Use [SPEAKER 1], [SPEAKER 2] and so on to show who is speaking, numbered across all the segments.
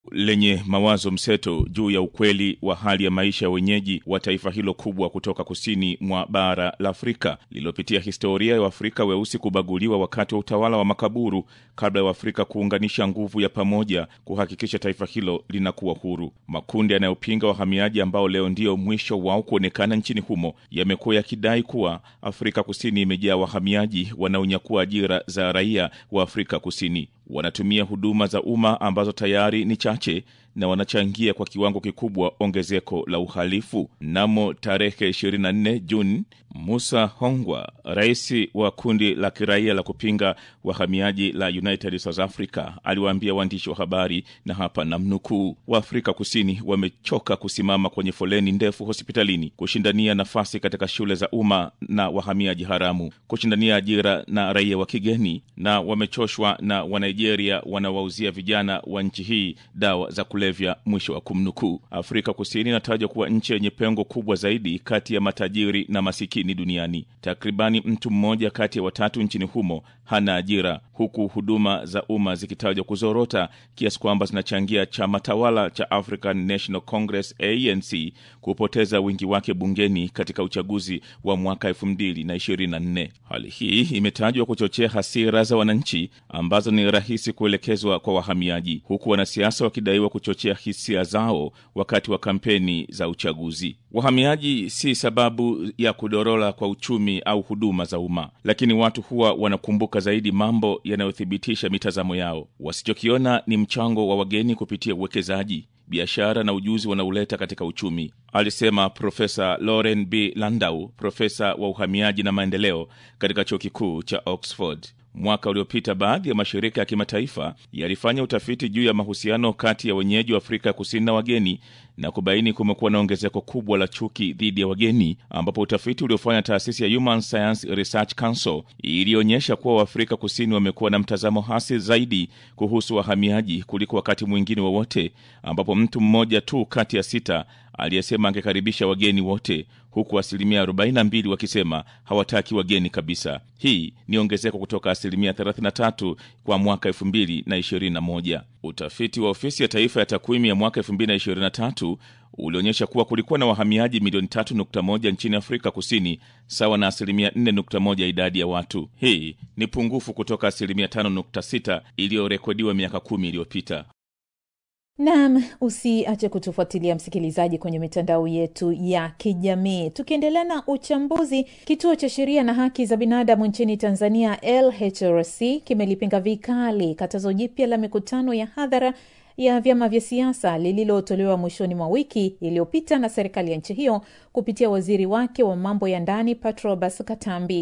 [SPEAKER 1] lenye mawazo mseto juu ya ukweli wa hali ya maisha ya wenyeji wa taifa hilo kubwa kutoka kusini mwa bara la Afrika lililopitia historia ya Waafrika weusi kubaguliwa wakati wa utawala wa makaburu kabla ya Waafrika kuunganisha nguvu ya pamoja kuhakikisha taifa hilo linakuwa huru. Makundi yanayopinga wahamiaji ambao leo ndio mwisho wao kuonekana nchini humo yamekuwa yakidai kuwa Afrika Kusini imejaa wahamiaji wanaonyakua ajira za raia wa Afrika Kusini. Wanatumia huduma za umma ambazo tayari ni chache na wanachangia kwa kiwango kikubwa ongezeko la uhalifu. Mnamo tarehe 24 Juni, Musa Hongwa, rais wa kundi la kiraia la kupinga wahamiaji la United South Africa, aliwaambia waandishi wa habari, na hapa namnukuu, Waafrika Kusini wamechoka kusimama kwenye foleni ndefu hospitalini, kushindania nafasi katika shule za umma na wahamiaji haramu, kushindania ajira na raia wa kigeni, na wamechoshwa na Wanigeria wanawauzia vijana wa nchi hii dawa za kulevya. Mwisho wa kumnukuu. Afrika Kusini inatajwa kuwa nchi yenye pengo kubwa zaidi kati ya matajiri na masikini duniani. Takribani mtu mmoja kati ya watatu nchini humo hana ajira, huku huduma za umma zikitajwa kuzorota kiasi kwamba zinachangia chama tawala cha African National Congress ANC kupoteza wingi wake bungeni katika uchaguzi wa mwaka elfu mbili na ishirini na nne. Hali hii imetajwa kuchochea hasira za wananchi ambazo ni rahisi kuelekezwa kwa wahamiaji, huku wanasiasa wakidaiwa kuchochea hisia zao wakati wa kampeni za uchaguzi. Wahamiaji si sababu ya kudorola kwa uchumi au huduma za umma, lakini watu huwa wanakumbuka zaidi mambo yanayothibitisha mitazamo yao. Wasichokiona ni mchango wa wageni kupitia uwekezaji biashara na ujuzi wanaoleta katika uchumi, alisema Profesa Lauren B Landau, profesa wa uhamiaji na maendeleo katika chuo kikuu cha Oxford. Mwaka uliopita baadhi ya mashirika ya kimataifa yalifanya utafiti juu ya mahusiano kati ya wenyeji wa Afrika Kusini na wageni na kubaini kumekuwa na ongezeko kubwa la chuki dhidi ya wageni, ambapo utafiti uliofanya taasisi ya Human Science Research Council ilionyesha kuwa Waafrika Kusini wamekuwa na mtazamo hasi zaidi kuhusu wahamiaji kuliko wakati mwingine wowote, ambapo mtu mmoja tu kati ya sita aliyesema angekaribisha wageni wote huku asilimia 42 wakisema hawataki wageni kabisa. Hii ni ongezeko kutoka asilimia 33 kwa mwaka 2021. Utafiti wa ofisi ya taifa ya takwimu ya mwaka 2023 ulionyesha kuwa kulikuwa na wahamiaji milioni 3.1 nchini Afrika Kusini, sawa na asilimia 4.1 idadi ya watu. Hii ni pungufu kutoka asilimia 5.6 iliyorekodiwa miaka kumi iliyopita.
[SPEAKER 2] Naam, usiache kutufuatilia msikilizaji, kwenye mitandao yetu ya kijamii. Tukiendelea na uchambuzi, kituo cha sheria na haki za binadamu nchini Tanzania LHRC kimelipinga vikali katazo jipya la mikutano ya hadhara ya vyama vya siasa lililotolewa mwishoni mwa wiki iliyopita na serikali ya nchi hiyo kupitia waziri wake wa mambo ya ndani Patrobas Katambi.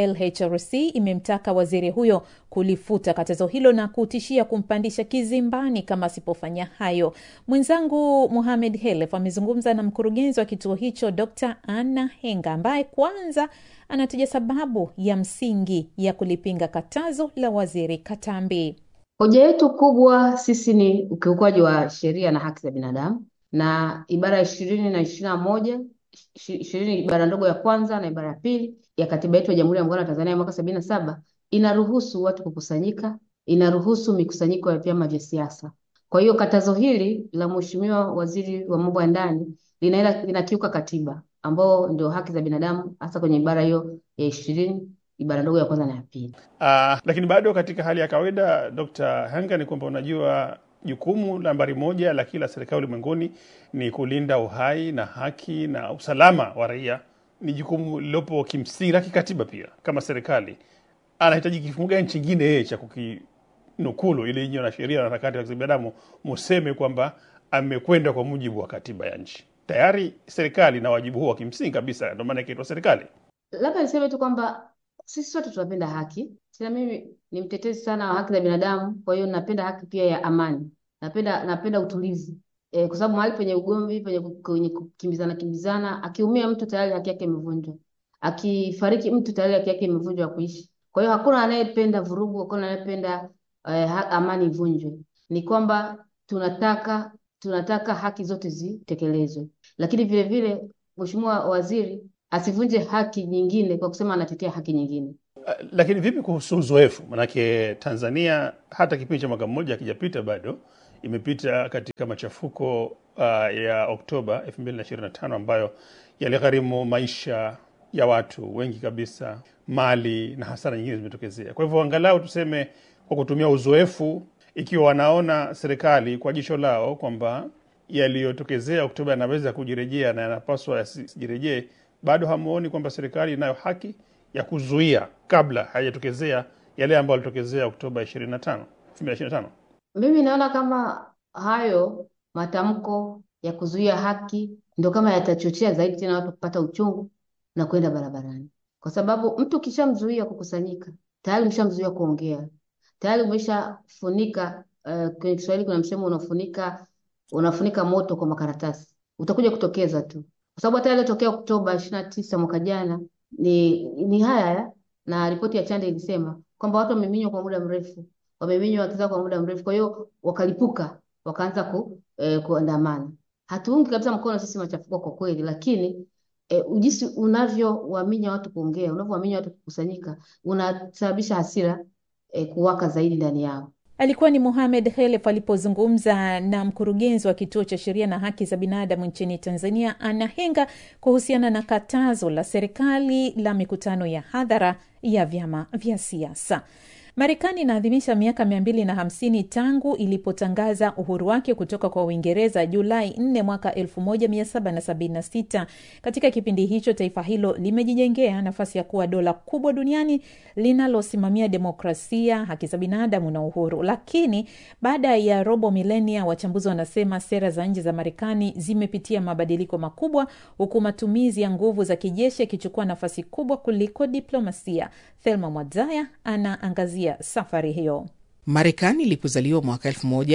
[SPEAKER 2] LHRC imemtaka waziri huyo kulifuta katazo hilo na kutishia kumpandisha kizimbani kama asipofanya hayo. Mwenzangu Muhamed Helef amezungumza na mkurugenzi wa kituo hicho Dr Anna Henga ambaye kwanza anataja sababu ya msingi ya kulipinga katazo la waziri Katambi.
[SPEAKER 3] Hoja yetu kubwa sisi ni ukiukwaji wa sheria na haki za binadamu, na ibara ya ishirini na ishirini na moja ishirini ibara ndogo ya kwanza na ibara ya pili ya katiba yetu ya Jamhuri ya Muungano wa Tanzania ya mwaka sabini na saba inaruhusu watu kukusanyika, inaruhusu mikusanyiko ya vyama vya siasa. Kwa hiyo katazo hili la Mheshimiwa Waziri wa Mambo ya Ndani linaenda linakiuka katiba ambao ndio haki za binadamu, hasa kwenye ibara hiyo ya ishirini ibara ndogo ya kwanza na ya pili.
[SPEAKER 4] Uh, lakini bado katika hali ya kawaida Dr. Hanga, ni kwamba unajua jukumu nambari moja la kila serikali ulimwenguni ni kulinda uhai na haki na usalama wa raia. Ni jukumu lilopo kimsingi la kikatiba pia. Kama serikali anahitaji kifungu gani chingine yeye cha kukinukulu ili nyinyi na sheria na harakati za binadamu museme kwamba amekwenda kwa mujibu wa katiba ya nchi? Tayari serikali na wajibu huo wa kimsingi kabisa, ndio maana ikaitwa serikali.
[SPEAKER 3] Labda niseme tu kwamba sisi sote tunapenda haki. Tena mimi ni mtetezi sana wa haki za binadamu, kwa hiyo napenda haki pia ya amani, napenda napenda utulivu e, kwa sababu mahali penye ugomvi, penye kwenye kukimbizana kimbizana, akiumia mtu tayari haki yake imevunjwa, akifariki mtu tayari haki yake imevunjwa ya kuishi. Kwa hiyo hakuna anayependa vurugu, hakuna anayependa eh, amani ivunjwe. Ni kwamba tunataka tunataka haki zote zitekelezwe, lakini vile vile Mheshimiwa Waziri asivunje haki nyingine kwa kusema anatetea haki nyingine.
[SPEAKER 4] Uh, lakini vipi kuhusu uzoefu? Manake Tanzania hata kipindi cha mwaka mmoja hakijapita bado imepita katika machafuko uh, ya Oktoba 2025 ambayo yaligharimu maisha ya watu wengi kabisa, mali na hasara nyingine zimetokezea. Kwa hivyo angalau tuseme kwa kutumia uzoefu, ikiwa wanaona serikali kwa jicho lao kwamba yaliyotokezea Oktoba yanaweza kujirejea na yanapaswa yasijirejee, bado hamuoni kwamba serikali inayo haki ya kuzuia kabla hayajatokezea yale ambayo yalitokezea Oktoba 25 2025?
[SPEAKER 3] Mimi naona kama hayo matamko ya kuzuia haki ndio kama yatachochea zaidi tena watu kupata uchungu na kwenda barabarani, kwa sababu mtu ukishamzuia kukusanyika tayari umeshamzuia kuongea, tayari umeshafunika. Uh, kwenye Kiswahili kuna msemo unafunika unafunika moto kwa makaratasi, utakuja kutokeza tu, kwa sababu hata yaliyotokea Oktoba ishirini na tisa mwaka jana ni ni haya ya na ripoti ya Chande ilisema kwamba watu wameminywa kwa muda mrefu, wameminywa haki zao kwa muda mrefu, kwa hiyo wakalipuka, wakaanza ku, eh, kuandamana. Hatuungi kabisa mkono sisi machafuko kwa kweli, lakini eh, ujisi unavyowaminya watu kuongea, unavyowaminya watu kukusanyika, unasababisha hasira eh, kuwaka zaidi ndani yao.
[SPEAKER 2] Alikuwa ni Mohamed Khelef alipozungumza na mkurugenzi wa kituo cha sheria na haki za binadamu nchini Tanzania, Anna Henga, kuhusiana na katazo la serikali la mikutano ya hadhara ya vyama vya siasa. Marekani inaadhimisha miaka mia mbili na hamsini tangu ilipotangaza uhuru wake kutoka kwa Uingereza Julai 4 mwaka 1776. Katika kipindi hicho taifa hilo limejijengea nafasi ya kuwa dola kubwa duniani linalosimamia demokrasia, haki za binadamu na uhuru. Lakini baada ya robo milenia, wachambuzi wanasema sera za nje za Marekani zimepitia mabadiliko makubwa, huku matumizi ya nguvu za kijeshi yakichukua nafasi kubwa kuliko diplomasia. Thelma Mwadzaya anaangazia safari hiyo.
[SPEAKER 5] Marekani ilipozaliwa mwaka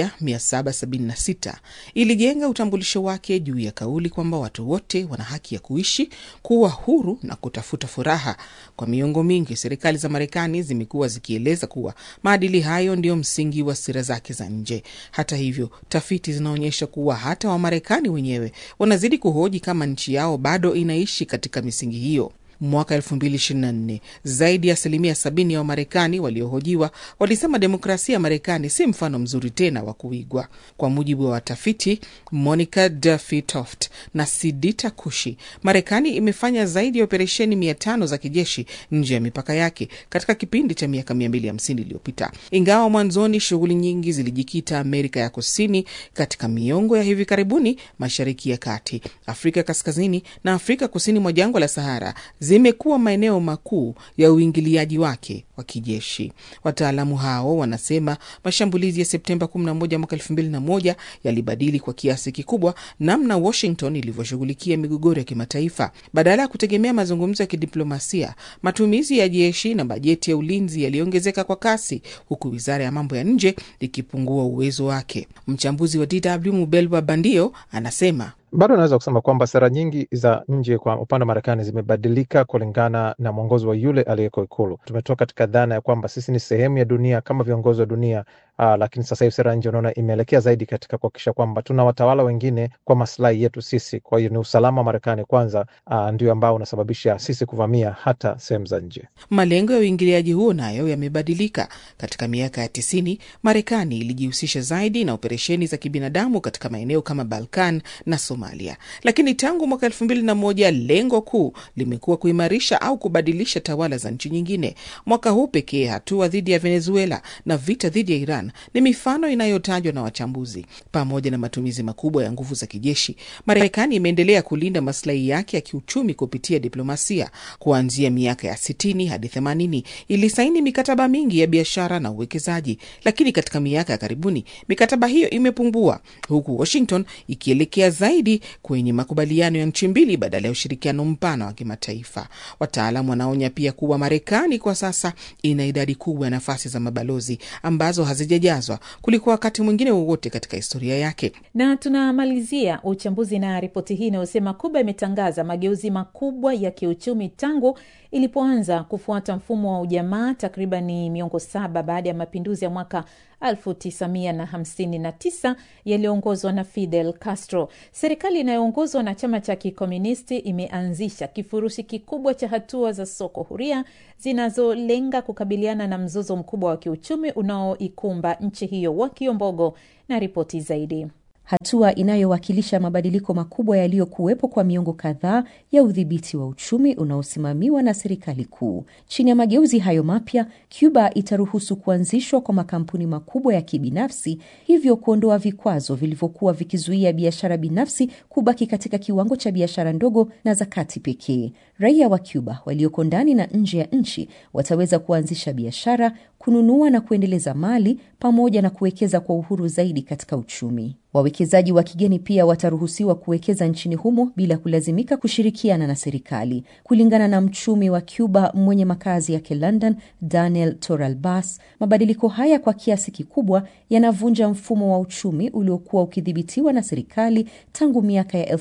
[SPEAKER 5] 1776 ilijenga utambulisho wake juu ya kauli kwamba watu wote wana haki ya kuishi, kuwa huru na kutafuta furaha. Kwa miongo mingi, serikali za Marekani zimekuwa zikieleza kuwa maadili hayo ndiyo msingi wa sera zake za nje. Hata hivyo, tafiti zinaonyesha kuwa hata Wamarekani wenyewe wanazidi kuhoji kama nchi yao bado inaishi katika misingi hiyo. Mwaka 2024 zaidi ya asilimia sabini ya Wamarekani waliohojiwa walisema demokrasia ya Marekani si mfano mzuri tena wa kuigwa. Kwa mujibu wa watafiti Monica Duffy Toft na Sidita Kushi, Marekani imefanya zaidi ya operesheni mia tano za kijeshi nje ya mipaka yake katika kipindi cha miaka 250 iliyopita. Ingawa mwanzoni shughuli nyingi zilijikita Amerika ya Kusini, katika miongo ya hivi karibuni Mashariki ya Kati, Afrika Kaskazini na Afrika kusini mwa jangwa la Sahara zimekuwa maeneo makuu ya uingiliaji wake wa kijeshi. Wataalamu hao wanasema mashambulizi ya Septemba 11 mwaka 2001 yalibadili kwa kiasi kikubwa namna Washington ilivyoshughulikia migogoro ya kimataifa. Badala ya kutegemea mazungumzo ya kidiplomasia, matumizi ya jeshi na bajeti ya ulinzi yaliongezeka kwa kasi, huku wizara ya mambo ya nje ikipungua uwezo wake. Mchambuzi wa DW Mubelwa Bandio anasema
[SPEAKER 6] bado naweza kusema kwamba sera nyingi za nje kwa upande wa Marekani zimebadilika kulingana na mwongozo wa yule aliyeko Ikulu. Tumetoka katika dhana ya kwamba sisi ni sehemu ya dunia kama viongozi wa dunia aa, lakini sasa hivi sera nje unaona imeelekea zaidi katika kuhakikisha kwamba tuna watawala wengine kwa maslahi yetu sisi. Kwa hiyo ni usalama wa Marekani kwanza, aa, ndio ambao unasababisha sisi kuvamia hata sehemu za nje.
[SPEAKER 5] Malengo ya uingiliaji huo nayo yamebadilika. Katika miaka ya tisini, Marekani ilijihusisha zaidi na operesheni za kibinadamu katika maeneo kama Balkan na Somalia, lakini tangu mwaka elfu mbili na moja lengo kuu limekuwa kuimarisha au kubadilisha tawala za nchi nyingine. Mwaka huu pekee, hatua dhidi ya Venezuela na vita dhidi ya Iran ni mifano inayotajwa na wachambuzi. Pamoja na matumizi makubwa ya nguvu za kijeshi, Marekani imeendelea kulinda maslahi yake ya kiuchumi kupitia diplomasia. Kuanzia miaka ya sitini hadi themanini ilisaini mikataba mingi ya biashara na uwekezaji, lakini katika miaka ya karibuni mikataba hiyo imepungua, huku Washington ikielekea zaidi kwenye makubaliano ya nchi mbili badala ya ushirikiano mpana wa kimataifa. Wataalamu wanaonya pia kuwa Marekani kwa sasa ina idadi kubwa ya nafasi za mabalozi ambazo hazijajazwa kuliko wakati mwingine wowote katika historia yake.
[SPEAKER 2] Na tunamalizia uchambuzi na ripoti hii inayosema Kuba imetangaza mageuzi makubwa ya kiuchumi tangu ilipoanza kufuata mfumo wa ujamaa takribani miongo saba baada ya mapinduzi ya mwaka 1959 yaliyoongozwa na Fidel Castro. Serikali inayoongozwa na chama cha kikomunisti imeanzisha kifurushi kikubwa cha hatua za soko huria zinazolenga kukabiliana na mzozo mkubwa wa kiuchumi unaoikumba nchi hiyo wa kiombogo na ripoti zaidi.
[SPEAKER 7] hatua inayowakilisha mabadiliko makubwa yaliyokuwepo kwa miongo kadhaa ya udhibiti wa uchumi unaosimamiwa na serikali kuu. Chini ya mageuzi hayo mapya, Cuba itaruhusu kuanzishwa kwa makampuni makubwa ya kibinafsi, hivyo kuondoa vikwazo vilivyokuwa vikizuia biashara binafsi kubaki katika kiwango cha biashara ndogo na za kati pekee. Raia wa Cuba walioko ndani na nje ya nchi wataweza kuanzisha biashara, kununua na kuendeleza mali pamoja na kuwekeza kwa uhuru zaidi katika uchumi. Wawekezaji wa kigeni pia wataruhusiwa kuwekeza nchini humo bila kulazimika kushirikiana na serikali. Kulingana na mchumi wa Cuba mwenye makazi yake London, Daniel Torralbas, mabadiliko haya kwa kiasi kikubwa yanavunja mfumo wa uchumi uliokuwa ukidhibitiwa na serikali tangu miaka ya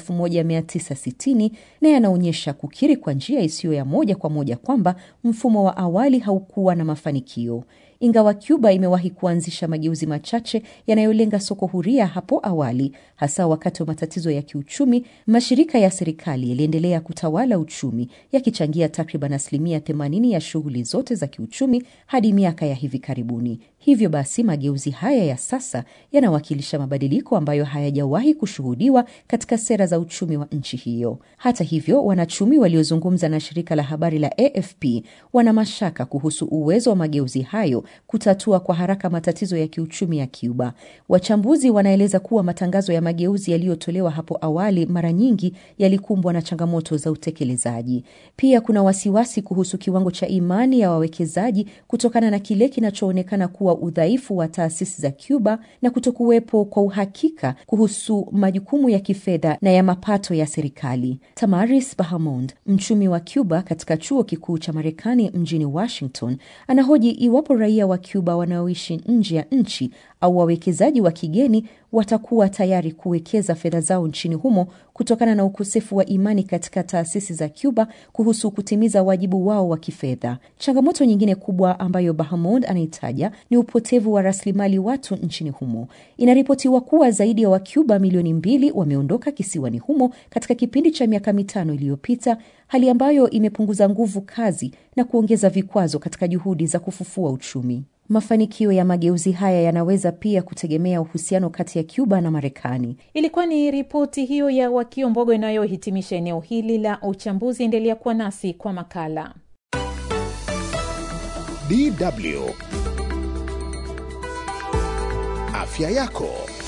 [SPEAKER 7] 1960 na yanaonyesha kukiri kwa njia isiyo ya moja kwa moja kwamba mfumo wa awali haukuwa na mafanikio. Ingawa Cuba imewahi kuanzisha mageuzi machache yanayolenga soko huria hapo awali, hasa wakati wa matatizo ya kiuchumi, mashirika ya serikali yaliendelea kutawala uchumi, yakichangia takriban asilimia 80 ya shughuli zote za kiuchumi hadi miaka ya hivi karibuni. Hivyo basi, mageuzi haya ya sasa yanawakilisha mabadiliko ambayo hayajawahi kushuhudiwa katika sera za uchumi wa nchi hiyo. Hata hivyo, wanachumi waliozungumza na shirika la habari la AFP wana mashaka kuhusu uwezo wa mageuzi hayo kutatua kwa haraka matatizo ya kiuchumi ya Cuba. Wachambuzi wanaeleza kuwa matangazo ya mageuzi yaliyotolewa hapo awali mara nyingi yalikumbwa na changamoto za utekelezaji. Pia kuna wasiwasi kuhusu kiwango cha imani ya wawekezaji kutokana na kile kinachoonekana kuwa udhaifu wa taasisi za Cuba na kutokuwepo kwa uhakika kuhusu majukumu ya kifedha na ya mapato ya serikali. Tamaris Bahamond, mchumi wa Cuba katika chuo kikuu cha Marekani mjini Washington, anahoji iwapo raia wa Cuba wanaoishi nje ya nchi au wawekezaji wa kigeni watakuwa tayari kuwekeza fedha zao nchini humo kutokana na ukosefu wa imani katika taasisi za Cuba kuhusu kutimiza wajibu wao wa kifedha. Changamoto nyingine kubwa ambayo Bahamond anaitaja ni upotevu wa rasilimali watu nchini humo. Inaripotiwa kuwa zaidi ya Wacuba milioni mbili wameondoka kisiwani humo katika kipindi cha miaka mitano iliyopita, hali ambayo imepunguza nguvu kazi na kuongeza vikwazo katika juhudi za kufufua uchumi. Mafanikio ya mageuzi haya yanaweza pia kutegemea uhusiano kati ya Cuba na Marekani.
[SPEAKER 2] Ilikuwa ni ripoti hiyo ya Wakio Mbogo inayohitimisha eneo hili la uchambuzi. Endelea kuwa nasi kwa makala.
[SPEAKER 8] DW Afya yako.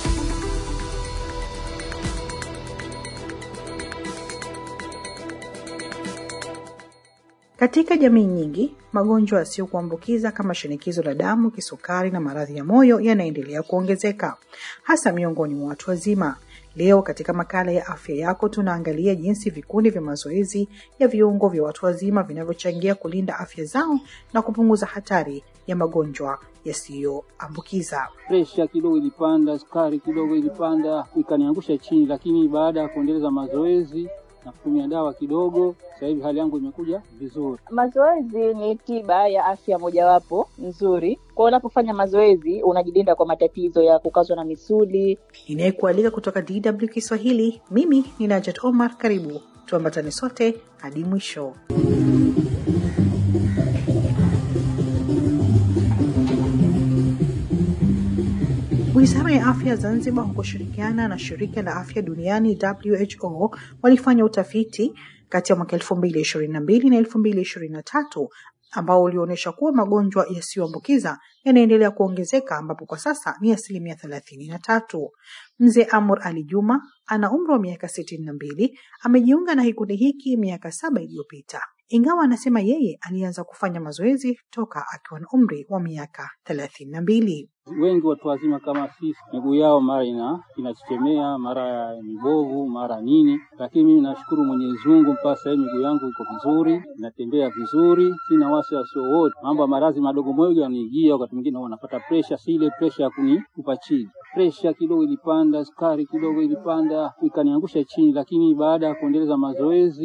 [SPEAKER 9] Katika jamii nyingi, magonjwa yasiyokuambukiza kama shinikizo la damu, kisukari na maradhi ya moyo yanaendelea kuongezeka, hasa miongoni mwa watu wazima. Leo katika makala ya afya yako tunaangalia jinsi vikundi vya mazoezi ya viungo vya watu wazima vinavyochangia kulinda afya zao na kupunguza hatari ya magonjwa yasiyoambukiza.
[SPEAKER 10] Presha kidogo ilipanda, sukari kidogo ilipanda, ikaniangusha chini, lakini baada ya kuendeleza mazoezi na kutumia dawa kidogo, sasa hivi hali yangu imekuja vizuri.
[SPEAKER 11] Mazoezi ni tiba ya afya mojawapo nzuri. Kwa unapofanya mazoezi unajilinda kwa matatizo ya kukazwa na misuli.
[SPEAKER 9] Inayekualika kutoka DW Kiswahili, mimi ni Najat Omar. Karibu tuambatane sote hadi mwisho. Wizara ya afya Zanzibar kwa kushirikiana na shirika la afya duniani WHO walifanya utafiti kati ya mwaka elfu mbili ishirini na mbili na elfu mbili ishirini na tatu ambao ulionyesha kuwa magonjwa yasiyoambukiza yanaendelea kuongezeka ambapo kwa sasa ni asilimia thelathini na tatu. Mzee Amur Ali Juma ana umri wa miaka sitini na mbili, amejiunga na kikundi hiki miaka saba iliyopita, ingawa anasema yeye alianza kufanya mazoezi toka akiwa na umri wa miaka thelathini na mbili.
[SPEAKER 10] Wengi watu wazima kama sisi, miguu yao mara ina inachechemea, mara mibovu, mara nini, lakini mimi nashukuru Mwenyezi Mungu, mpaka sasa hivi miguu yangu iko vizuri, natembea vizuri, sina wasiwasi wowote. Mambo ya maradhi madogo moja yanijia, wakati mwingine wanapata presha, si ile presha ya kunitupa chini. Presha kidogo ilipanda, sukari kidogo ilipanda, ikaniangusha chini, lakini baada ya kuendeleza mazoezi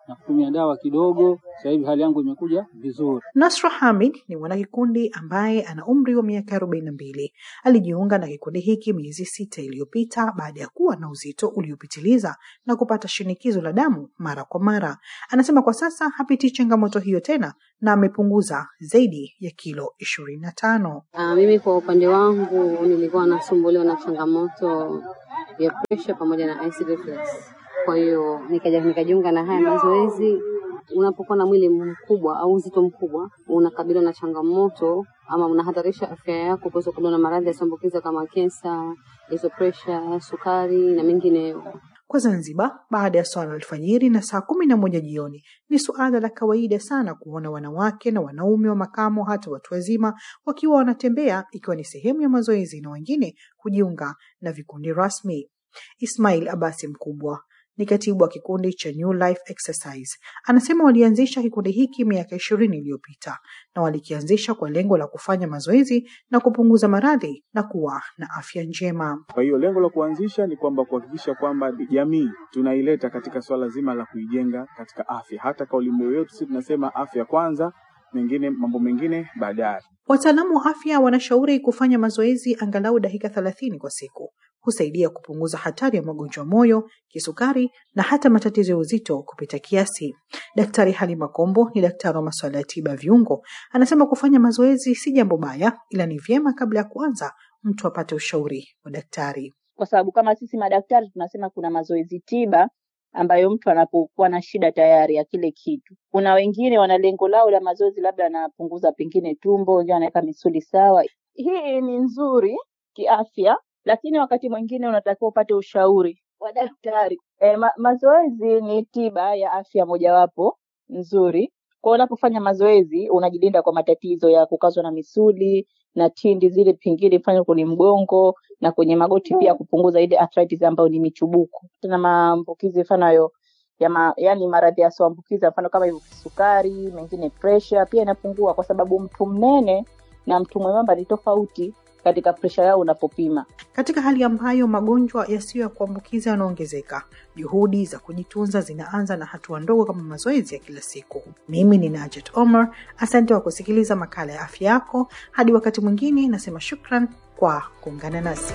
[SPEAKER 10] na kutumia dawa kidogo. Sasa hivi hali yangu imekuja vizuri.
[SPEAKER 9] Nasra Hamid ni mwanakikundi ambaye ana umri wa miaka arobaini na mbili. Alijiunga na kikundi hiki miezi sita iliyopita baada ya kuwa na uzito uliopitiliza na kupata shinikizo la damu mara kwa mara. Anasema kwa sasa hapitii changamoto hiyo tena na amepunguza zaidi ya kilo ishirini na tano.
[SPEAKER 12] Uh, mimi kwa upande wangu nilikuwa nasumbuliwa na changamoto ya pressure pamoja na acid reflux. Kwa hiyo nikaja nikajiunga na haya mazoezi. Unapokuwa na mwili mkubwa au uzito mkubwa, unakabiliwa na changamoto ama unahatarisha afya yako kuweza kuwa na maradhi yasiyoambukiza kama kensa, hizo pressure, sukari na mengineyo.
[SPEAKER 9] Kwa Zanzibar, baada ya swala alfajiri na saa kumi na moja jioni, ni suala la kawaida sana kuona wanawake na wanaume wa makamo, hata watu wazima, wakiwa wanatembea, ikiwa ni sehemu ya mazoezi na wengine kujiunga na vikundi rasmi. Ismail Abasi Mkubwa ni katibu wa kikundi cha New Life Exercise. Anasema walianzisha kikundi hiki miaka ishirini iliyopita na walikianzisha kwa lengo la kufanya mazoezi na kupunguza maradhi na kuwa na afya njema.
[SPEAKER 13] Kwa hiyo lengo la kuanzisha ni kwamba kuhakikisha kwamba jamii tunaileta katika swala zima la kuijenga katika afya. Hata kauli mbiu yetu sisi tunasema afya kwanza, mengine mambo mengine baadaye.
[SPEAKER 9] Wataalamu wa afya wanashauri kufanya mazoezi angalau dakika thelathini kwa siku. Husaidia kupunguza hatari ya magonjwa ya moyo, kisukari na hata matatizo ya uzito kupita kiasi. Daktari Halima Kombo ni daktari wa masuala ya tiba ya viungo, anasema kufanya mazoezi si jambo baya, ila ni vyema kabla ya kuanza mtu apate ushauri wa daktari.
[SPEAKER 11] kwa sababu kama sisi madaktari tunasema kuna mazoezi tiba ambayo mtu anapokuwa na shida tayari ya kile kitu. Kuna wengine wana lengo lao la mazoezi, labda anapunguza pengine tumbo, wengine anaweka misuli sawa. Hii ni nzuri kiafya, lakini wakati mwingine unatakiwa upate ushauri wa daktari. E, ma mazoezi ni tiba ya afya mojawapo nzuri. Kwa unapofanya mazoezi unajilinda kwa matatizo ya kukazwa na misuli na tindi zile pingine mfano kwenye mgongo na kwenye magoti pia kupunguza ile arthritis ambayo ni michubuko. Tuna maambukizi mfano hayo ya ma, yani maradhi yasiyoambukiza mfano kama hivyo kisukari, mengine pressure pia inapungua kwa sababu mtu mnene na mtu mwembamba ni tofauti katika presha yao unapopima.
[SPEAKER 9] Katika hali ambayo magonjwa yasiyo ya kuambukiza yanaongezeka, juhudi za kujitunza zinaanza na hatua ndogo kama mazoezi ya kila siku. Mimi ni Najet Omar, asante kwa kusikiliza makala ya afya yako. Hadi wakati mwingine, nasema shukran kwa kuungana nasi.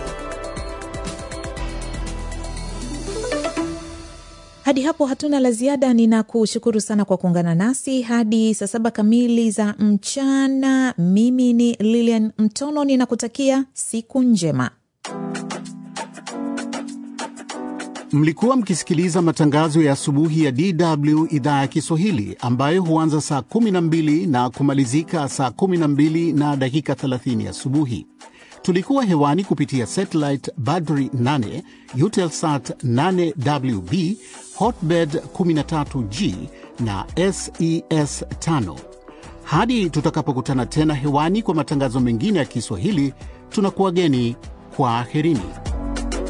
[SPEAKER 2] Hadi hapo hatuna la ziada. Ninakushukuru sana kwa kuungana nasi hadi saa saba kamili za mchana. Mimi ni Lilian Mtono, ninakutakia siku njema.
[SPEAKER 8] Mlikuwa mkisikiliza matangazo ya asubuhi ya DW idhaa ya Kiswahili ambayo huanza saa 12 na kumalizika saa 12 na dakika 30 asubuhi. Tulikuwa hewani kupitia satellite Badri 8, Eutelsat 8WB, Hotbird 13G na SES 5. Hadi tutakapokutana tena hewani kwa matangazo mengine ya Kiswahili, tunakuwageni kwa aherini.